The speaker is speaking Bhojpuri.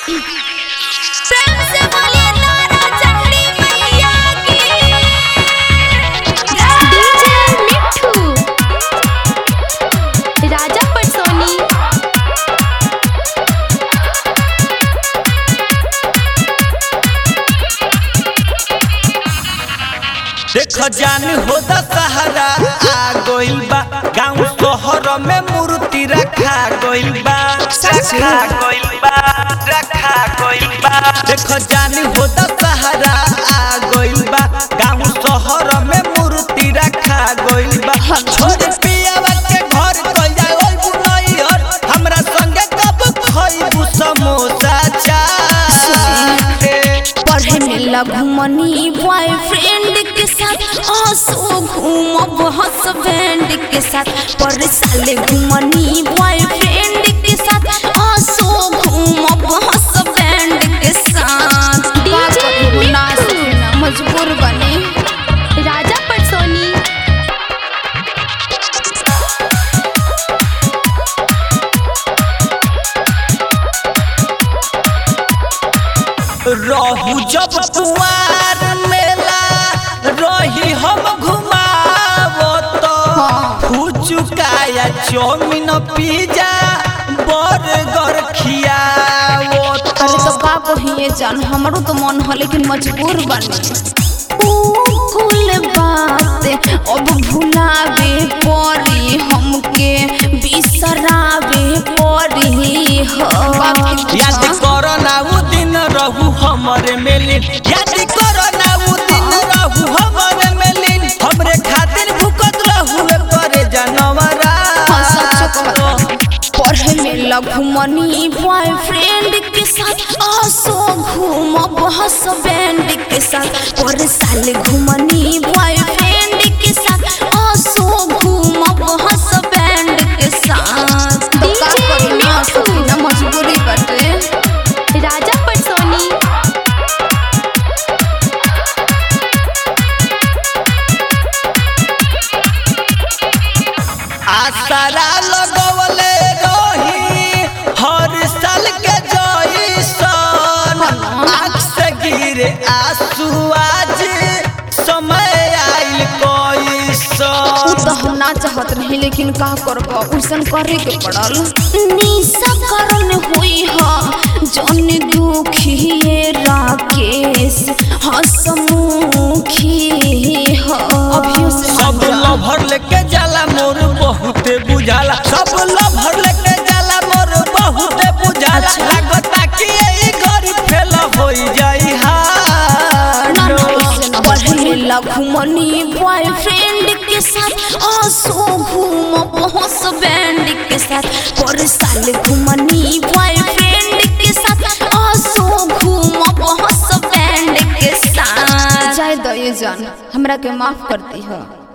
प्रेम से बोलिए तारा चंडी मैया की डीजे मिठू राजा पटसोनी देख जान हो दशहरा आ गइल बा गांव शहर में मूर्ति रखा गइल बा रखा गइल बा रखा गइल बा देख जान हो दशहरा आ गइल बा गांव शहर में मूर्ति रखा गइल बा छोड़ पियावा के घर कइल जाओ बुनैहर हमरा संगे कब खइबू समोसा चाट पढ़े में लगमनी बॉयफ्रेंड के साथ आंसू घूमब हसबैंड के साथ पर साले घूमनी बॉयफ्रेंड के साथ आंसू घूमब हसबैंड के साथ डीजे मजबूर बने राजा पटसोनी रहू जब कुआर मेला रही हम घुमावो तो फुचुकाया चौमिन पिज्जा बर्गर खियावो अरे तो का कहिए जान हमरो तो मन है लेकिन मजबूर बने ऊ कुल बात अब भुलावे पड़ी हमके बिसरावे पड़ी हो याद करो ना उ दिन रहू हमरे मेलिन याद करो ना उ दिन रहू हमरे मेलिन हमरे खातिर भूकत रहू करे जानवरा हाँ, सच कहता पढ़े में लगमनी बॉयफ्रेंड के साथ आसो घूमब हसबैंड के साथ पर साल घूमनी बॉयफ्रेंड के साथ आसो घूमब हसबैंड के साथ तो का करी ना सकी ना मजबूरी बटे राजा पटसोनी आसरा लगवले रही हर साल के जइसन आँख से गिरे आंसू आज समय आइल उ कैसन तो हम ना चाहत नहीं लेकिन का करब उसन करे के पड़ल निशा करन हुई ह जन दुखिए राकेश हसमुखी ह अभियो से सब लभर लेके जाला मोर बहुते बुझाला सब लभर लेके जाला मोर बहुते बुझाला अच्छा। लागता कि ई घड़ी फेल होई जाई ना हाड ना उसे ना पढ़े लगमनी बॉयफ्रेंड के साथ आंसू घूम पहुंच बैंड के साथ पर साल घूमनी बॉयफ्रेंड के साथ आंसू घूम पहुंच बैंड के साथ जाय दो ये जान हमरा के माफ करती हो